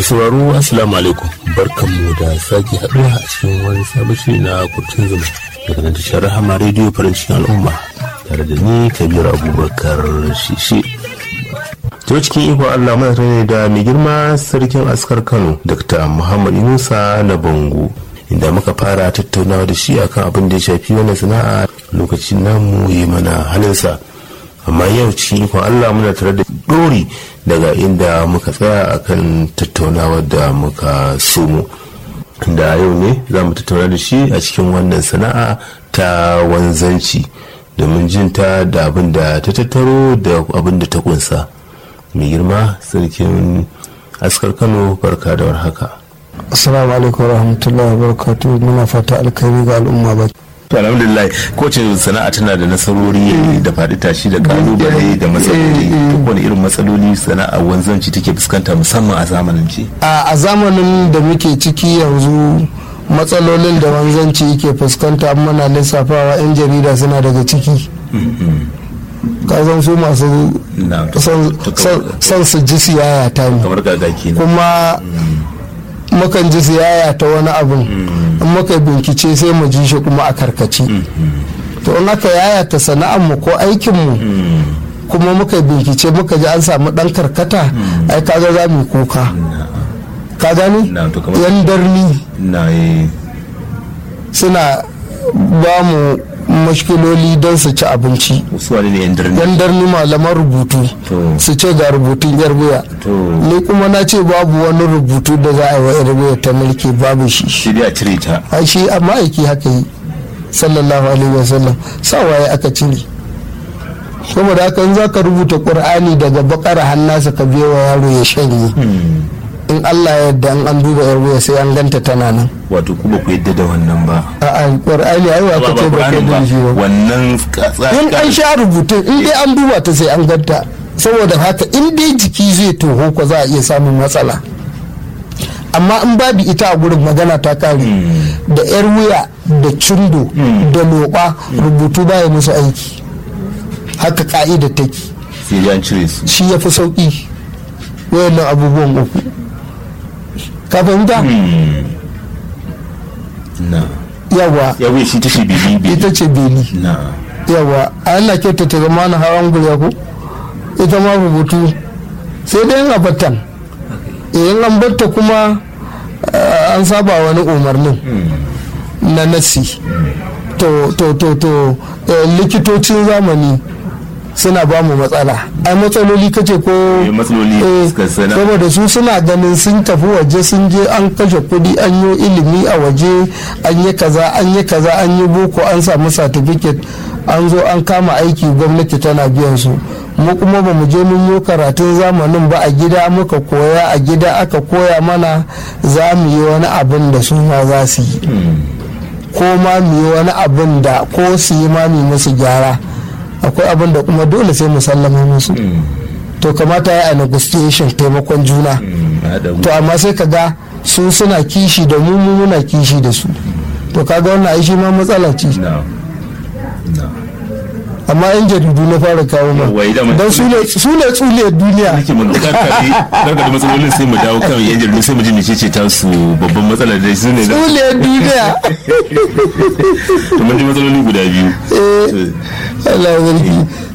sauraro assalamu alaikum barkanmu da sake haɗuwa a cikin wani sabon shiri na kurtun zuma daga nan tashar rahama rediyo farin cikin al'umma tare da ni kabir abubakar shishi to cikin iko allah muna tare da mai girma sarkin askar kano dr muhammad yunusa na bango inda muka fara tattaunawa da shi akan abin da ya shafi wannan sana'a lokacin namu yi mana halinsa amma yau cikin ikon allah muna tare da dori daga inda muka tsaya akan tattaunawar da muka somo da yau ne za mu tattauna da shi a cikin wannan sana'a ta wanzanci domin jin ta da abin da ta tattaro da abin da ta kunsa mai girma sarkin askar kano barka da warhaka assalamu alaikum warahmatullahi wabarakatuh muna fata alkhairi ga al'umma ba to alhamdulillah kowace sana'a tana da nasarori da faɗi tashi da kalubale da matsaloli duk wani irin matsaloli sana'a wanzanci take fuskanta musamman a zamanin ce a zamanin da muke ciki yanzu matsalolin da wanzanci yake fuskanta muna lissafawa 'yan jarida suna daga ciki kazan su masu son su ji siyaya ta ne kamar gagaki kuma mukan ji siyaya ta wani abin in muka bincike sai mu ji shi kuma a karkace to in aka yaya ta sana'ar mu ko aikin mu kuma muka bincike muka ji an samu dan karkata ai kaga za mu kuka ka gani yan darni suna ba mu mashkiloli don su ci abinci yan darni malaman rubutu su ce ga rubutun yar wuya ni kuma na ce babu wani rubutu da za a yi wa yar wuya ta mulki babu shi shi a cire ta a shi amma aiki haka yi sallallahu alaihi wasallam sawaye aka cire saboda haka in za ka rubuta ƙur'ani daga bakara hannasa ka biya wa yaro ya shanye in Allah ya yarda an duba yar wuya sai an ganta tana nan wato kuma ku yadda da wannan ba a'a qur'ani ai wa ce ba kai da shi ba wannan in an sha rubutun in dai an duba ta sai an ganta saboda haka in dai jiki zai toho ko za a iya samun matsala amma in babu ita a gurin magana ta kare da yar wuya da cindo da loba rubutu baya musu aiki haka ka'ida take sai an cire su shi ya fi sauki wayannan abubuwan uku ka fahimta? na yawa yawa shi ta ce beli ita ce beli na yawa a yana kyauta ta zama na hawan gulya ko ita ma rubutu sai dai yin abatan in an batta kuma an saba wani umarnin na nasi to to to to likitocin zamani suna ba mu matsala ai matsaloli kace ko matsaloli saboda su suna ganin sun tafi waje sun je an kashe kudi an yi ilimi a waje an yi kaza an yi kaza an yi boko an samu certificate an zo an kama aiki gwamnati tana biyan su mu kuma ba mu je mun yi karatun zamanin ba a gida muka koya a gida aka koya mana za mu yi wani abin da su ma za su yi ko ma mu yi wani abin da ko su yi ma mu musu gyara akwai abin da kuma dole sai mu sallama musu to kamata ya a negotiation taimakon juna to amma sai ka ga su suna kishi da mu mu muna kishi da su to kaga wannan ai shi ma matsala ce amma yan jaridu na fara kawo ma don su ne tsule duniya nake mun karkare da matsalolin sai mu dawo kan yan jaridu sai mu ji mecece ta su babban matsala da su ne tsule duniya to mun ji matsaloli guda biyu eh Allah ya